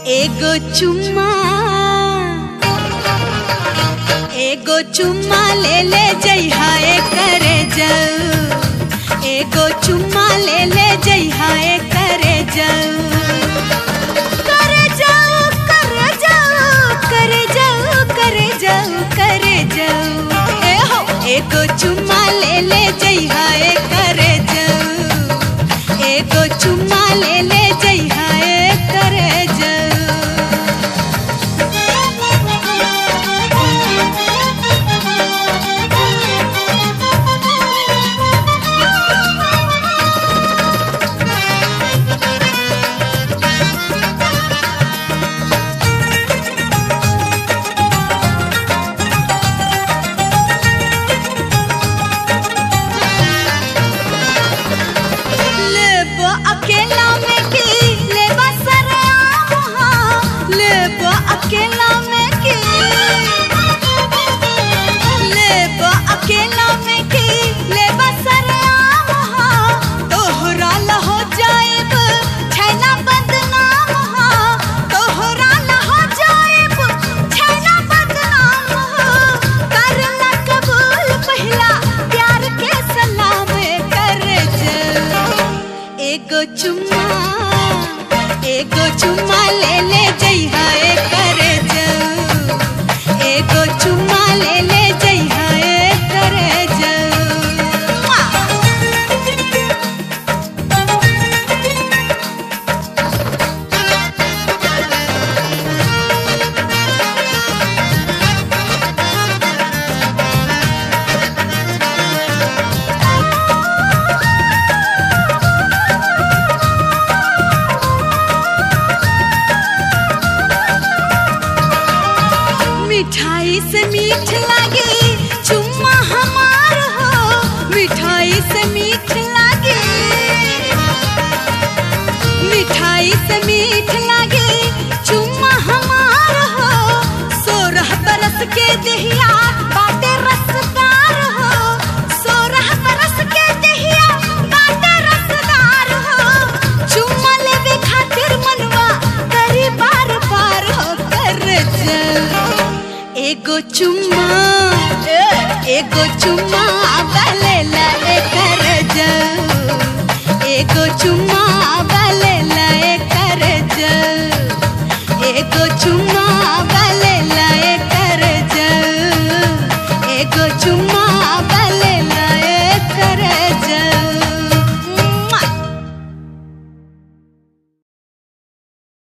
एगो चुम्मा एगो चुम्मा ले ले जइहा ए करे जाऊ एगो चुम्मा ले ले जइहा ए करे जाऊ करे जाऊ करे जाऊ करे जाऊ करे जाऊ करे जाऊ ए हो एगो चुम्मा ले ले जइहा ए करे जाऊ एगो चुम्मा ले ले जइहा ए करे जाऊ लेबो अकेला में की लेबा सरेआम हाँ लेबो अकेला में की लेबो अकेला में की लेबा सरेआम हाँ तोहरा ल हो जाएब छैना बदनाम हाँ तोहरा ल हो जाएब छैना बदनाम हाँ कर ला कबूल पहिला प्यार के सलाम कर जाऊ एगो चुम्मा एगो चुम्मा ले ले जइहा ए करे जाऊ एगो चुम्मा ले ले जइहा ए करे जाऊ मिठाई से मीठ लागे चुम्मा हमार हो मिठाई से मीठ लागे मिठाई से मीठ लागे चुम्मा हमार हो सोरह बरस के दहिया बाटे रसदार हो सोरह बरस के दहिया बाटे रसदार हो चुम्मा लेवे खातिर मनवा करी बार बार हो कर जाऊ एगो चुम्मा एगो चुम्मा बलेला ए कर जाऊ एगो चुम्मा बले